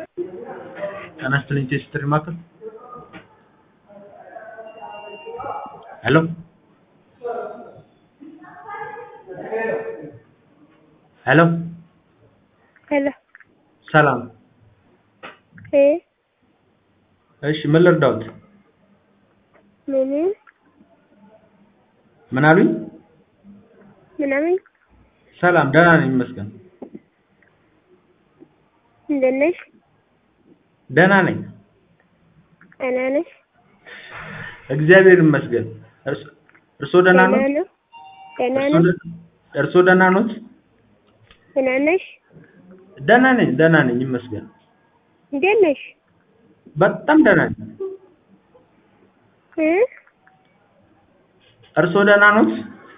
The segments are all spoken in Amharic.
ጤና ይስጥልኝ ቴስትሪ ማዕከል ሄሎ ሄሎ ሄሎ ሰላም እ እሺ ምን ልርዳዎት ምን ምን አሉኝ ምናምን ሰላም ደህና ነኝ ይመስገን እንደት ነሽ? ደህና ነኝ ደህና ነሽ? እግዚአብሔር ይመስገን እርስ- እርስዎ ደህና ኖት ደህና ነው? ደህና እርስዎ ነሽ? ደ- እርስዎ ደህና ኖት ደህና ነሽ? ደህና ነኝ ደህና ነኝ ይመስገን እንዴት ነሽ? በጣም ደህና ነኝ እ እርስዎ ደህና ኖት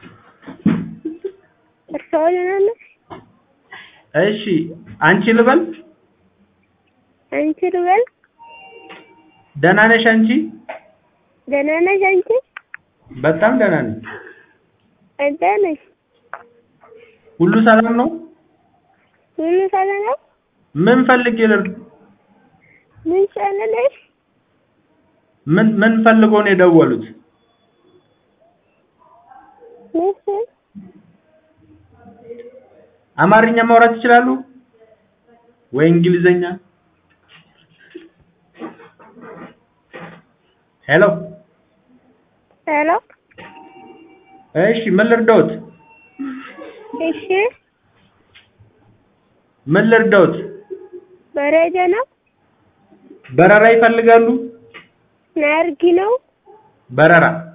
እርስዎ ደህና ነሽ? እሺ አንቺ ልበል አንቺ ልበል? ደህና ነሽ አንቺ ደህና ነሽ አንቺ? በጣም ደህና ነኝ አንተ ነሽ? ሁሉ ሰላም ነው ሁሉ ሰላም ነው? ምን ፈልጌ ልር ምን ሰላም ነሽ? ምን ምን ፈልገው ነው የደወሉት ምን ስል? አማርኛ ማውራት ይችላሉ ወይ እንግሊዘኛ ሄሎ ሄሎ እሺ ምን ልርዳዎት እሺ ምን ልርዳዎት መረጃ ነው? በረራ ይፈልጋሉ ናርጊ ነው? በረራ